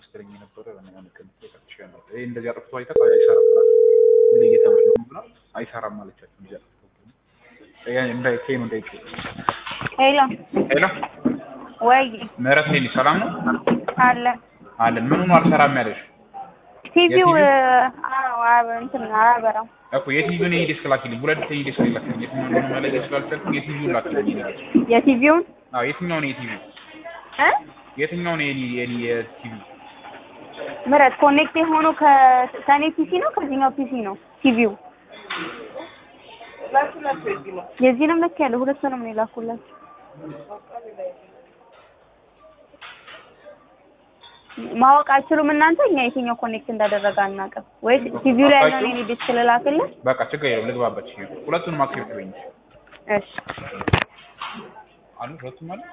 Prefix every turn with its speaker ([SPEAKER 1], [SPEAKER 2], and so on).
[SPEAKER 1] ስትለኝ የነበረ ለምን ቀን ተቀጥቼ ነበር። ይሄ እንደዚህ አጥፍቶ አይተህ አይሰራም ብላ ሁሌ እየተመለሙ ብላ አይሰራም አለቻቸው። እንደዚህ አጥፍቶ ያን እንዳይ ኬም እንዳይ
[SPEAKER 2] ሄሎ
[SPEAKER 1] ሄሎ
[SPEAKER 2] ወይ
[SPEAKER 1] ምህረት ሌሊ ሰላም ነው
[SPEAKER 2] አለ
[SPEAKER 1] አለን። ምኑ ነው አልሰራም ያለሽ?
[SPEAKER 2] ቲቪው
[SPEAKER 1] የቲቪው?
[SPEAKER 2] አዎ አብ እንትን አያበራም።
[SPEAKER 1] እኮ የቲቪውን ይሄ ዲስክ ላኪልኝ። ሁለት ዲስክ ላኪልኝ። የትኛው እንደሆነ መለየት ስላልቻልኩኝ የቲቪውን ላኪልኝ ይላል።
[SPEAKER 2] የቲቪውን
[SPEAKER 1] አዎ የትኛው ነው የቲቪው?
[SPEAKER 2] እ
[SPEAKER 1] የትኛው ነው የኔ የኔ የቲቪው?
[SPEAKER 2] ምረት ኮኔክት የሆነው ከ- ከኔ ፒሲ ነው ከዚህኛው ፒሲ ነው ቲቪው የዚህንም ልክ ያለው ሁለቱንም ነው የላኩላችሁ። ማወቅ አችሉም እናንተ እኛ የትኛው ኮኔክት እንዳደረገ አናውቅም። ወይ ቲቪው ላይ ያለውን የኔ ዲስክ ልላክልህ?
[SPEAKER 1] በቃ ችግር የለውም ልግባበት። ሁለቱንም አክቲቬት በይኝ።
[SPEAKER 2] እሺ
[SPEAKER 1] አሉ ሁለቱም አሉ